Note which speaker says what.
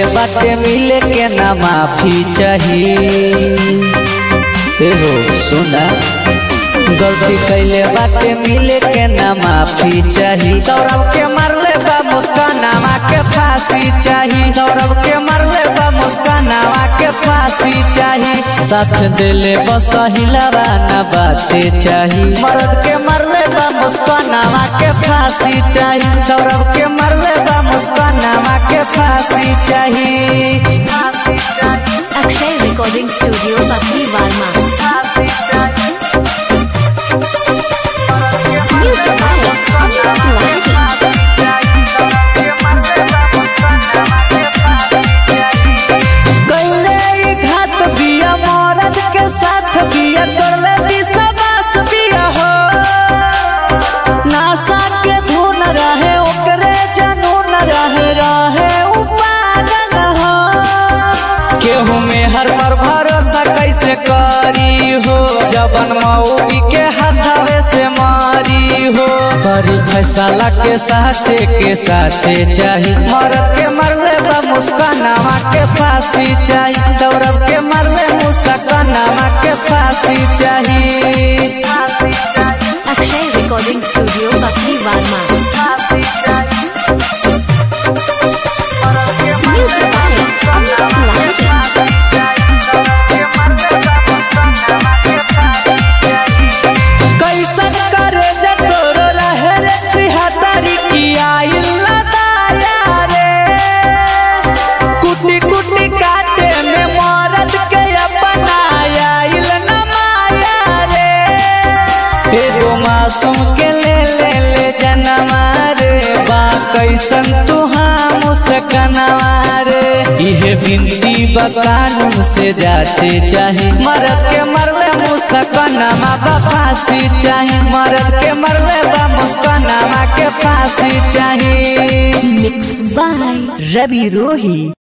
Speaker 1: बाटे मिले के ना माफी चाहिए एहो सुना गलती कैले बाटे मिले के ना माफी चाही सौरभ के मरले बा मुस्कानावा के फांसी चाही सौरभ के मरले बा मुस्कानावा के फांसी चाही साथ दिले बस हिलावा ना बाचे चाही मर्द के मरले बा मुस्कानावा के फांसी चाही सौरभ के मरले बा मुस्कानावा के फांसी चाही
Speaker 2: अक्षय रिकॉर्डिंग स्टूडियो बकरी वार्मा म्यूजिक बाय अमित तिवारी
Speaker 1: कैले ई घात बिया मरद के साथ बिया करले विश्वास बिया हो नासा के धुन रहे ओकरे जनून रहे रहे उ पागल हो केहू में हर पर भरोसा कैसे करी हो जबन मऊबी के हाथावे से मारी हो बड़ी फैसला के साचे के साचे चाही मरद के मरले बा मुस्कानावा के फांसी चाही सौरभ के मरले मुस्कानावा के फांसी चाही
Speaker 2: अक्षय रिकॉर्डिंग स्टूडियो बकरी वार्मा म्यूजिक बाय अमित तिवारी
Speaker 1: कैसन करे जटोरो रहे रे छिहत्तरी की आइल दाया रे कुटी कुटी काटे में मरद के अपनाया इल न माया रे एगो मासूम के ले ले ले जनमा रे बा कैसन तुहा मुस्कनवा रे इहे बिनती बा कानून से जाचे चाहे मरद के मरले मुस्कनवा बा फांसी चाहे मरद के मरले बा मुस्कनवा के फांसी चाहे
Speaker 2: मिक्स बाय रवि रोही